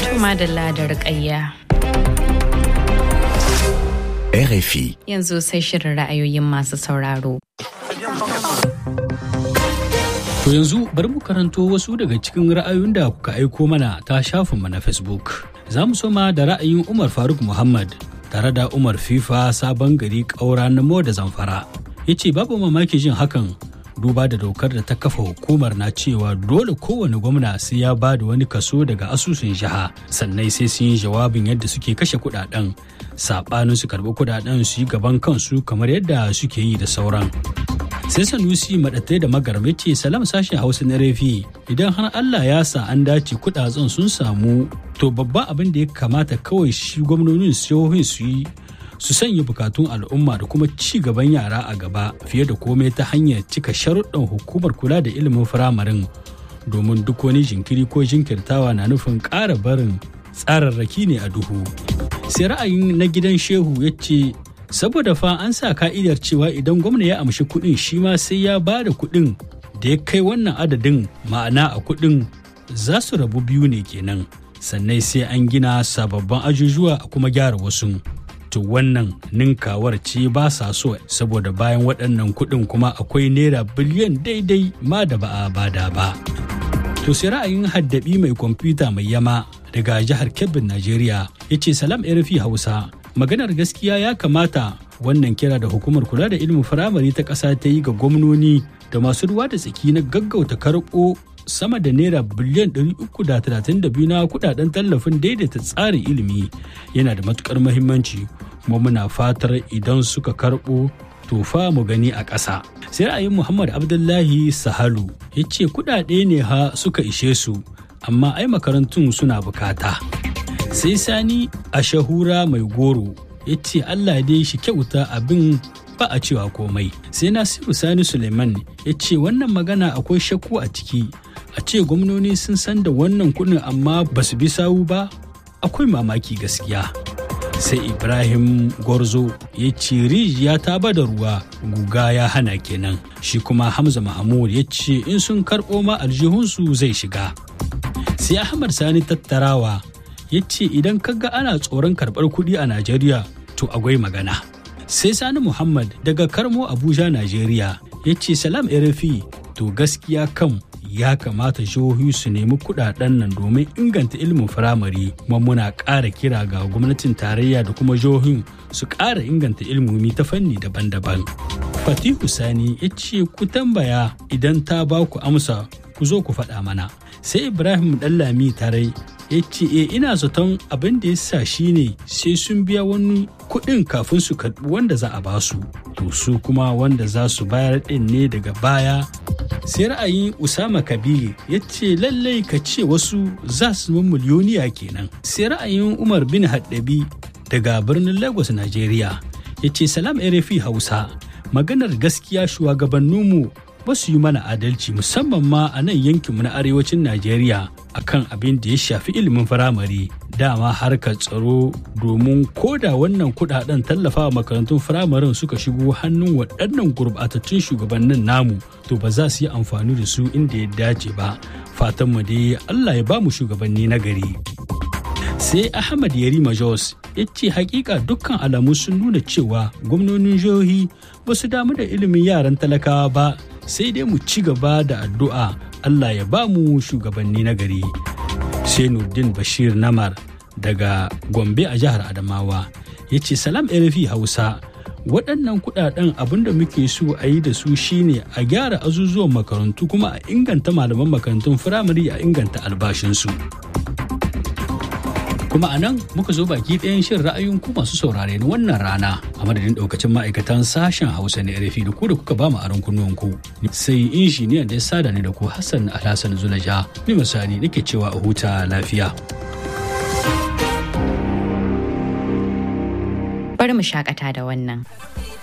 Tuma da ladar ƙayya. RFI. Yanzu sai shirin ra'ayoyin masu sauraro. To yanzu bari mu karanto wasu daga cikin ra'ayoyin da kuka aiko mana ta shafinmu na Facebook. Za mu soma da ra'ayin Umar Faruk Muhammad tare da Umar FIFA sabon gari ƙaura na da zamfara. Ya ce babu mamaki jin hakan duba da dokar da ta kafa hukumar na cewa dole kowane gwamna sai ya ba da wani kaso daga asusun jiha sannan sai sun yi jawabin yadda suke kashe kudaden saɓanin su karɓi kudaden su yi gaban kansu kamar yadda suke yi da sauran sai sanusi maɗatai da magarme ce salam sashen hausa na refi idan har allah ya sa an dace kudaden sun samu to babban abin da ya kamata kawai shi gwamnonin jihohin su yi su sanya bukatun al'umma da kuma ci gaban yara a gaba fiye da komai ta hanyar cika sharuɗan hukumar kula da ilimin firamarin domin duk wani jinkiri ko jinkirtawa na nufin ƙara barin tsararraki ne a duhu sai ra'ayin na gidan shehu ya ce saboda fa an sa ka'idar cewa idan gwamna ya amshi kuɗin shi ma sai ya ba da kuɗin da ya kai wannan adadin ma'ana a kuɗin za su rabu biyu ne kenan sannan sai an gina sababbin ajujuwa a kuma gyara wasu to wannan ninkawar ce ba sa so saboda bayan waɗannan kuɗin kuma akwai naira biliyan daidai ma da ba a bada ba to sai ra'ayin haddabi mai kwamfuta mai yama daga jihar kebbin najeriya ya ce salam rfi hausa maganar gaskiya ya kamata wannan kira da hukumar kula da ilimin firamare ta ƙasa ta yi ga gwamnoni da masu ruwa da tsaki na gaggauta karɓo sama da naira biliyan 332 na kudaden tallafin daidaita tsarin ilimi yana da matukar mahimmanci kuma muna fatar idan suka karɓo tofa mu gani a ƙasa. sai ra'ayin muhammad abdullahi sahalu ya ce kudade ne ha suka ishe su amma ai makarantun suna bukata sai sani a shahura mai goro ya ce allah dai shi kyauta abin ba a cewa komai sai nasiru sani suleiman ya ce wannan magana akwai shakku a ciki a ce gwamnoni sun san da wannan kudin amma ba su bi sawu ba akwai mamaki gaskiya sai ibrahim gorzo ya ce rijiya ta bada ruwa guga ya hana kenan shi kuma hamza mahmud ya ce in sun karɓo ma aljihunsu zai shiga sai ahmad sani tattarawa ya ce idan kaga ana tsoron karɓar kuɗi a najeriya to akwai magana sai sani muhammad daga karmo abuja najeriya ya ce salam rfi to gaskiya kam ya kamata jihohi su nemi kudaden nan domin inganta ilimin firamare kuma muna ƙara kira ga gwamnatin tarayya da kuma jihohin su ƙara inganta ilimomi ta fanni daban-daban fatihu sani ya ce ku tambaya idan ta ba ku amsa ku zo ku faɗa mana sai ibrahim ɗallami tarai ya ce e ina zaton abin da ya sa shi ne sai sun biya wani kuɗin kafin su karɓi wanda za a basu to su kuma wanda za su bayar ɗin ne daga baya sai ra'ayin usama kabir ya ce lallai ka ce wasu za su zama miliyoniya kenan sai ra'ayin umar bin haddabi daga birnin lagos nigeria ya ce salam rfi hausa maganar gaskiya shugabanninmu ba su yi mana adalci musamman ma a nan yankinmu na arewacin najeriya akan abin da ya shafi ilimin firamare dama harkar tsaro domin koda wannan kudaden tallafawa makarantun firamaren suka shigo hannun waɗannan gurbatattun shugabannin namu to ba za su yi amfani da su inda ya dace ba fatan mu dai Allah ya ba mu shugabanni na gari sai Ahmad Yarima Jos ya ce hakika dukkan alamu sun nuna cewa gwamnonin jihohi ba su damu da ilimin yaran talakawa ba sai dai mu ci gaba da addu'a Allah ya ba mu shugabanni na gari. Sai Nurdin Bashir Namar daga Gombe a jihar Adamawa ya ce salam RFI Hausa waɗannan kuɗaɗen abin da muke so a yi da su shine a gyara azuzuwan makarantu kuma a inganta malaman makarantun firamare a inganta albashinsu. kuma a nan muka zo baki ɗayan shin ra'ayin ku masu saurare na wannan rana a madadin ɗaukacin ma'aikatan sashen hausa na rfi da ku da kuka ba mu aron kunnuwan ku sai injiniyan da ya sada ni da ku hassan alhassan zulaja ni misali nake cewa a huta lafiya Bari mu shakata da wannan.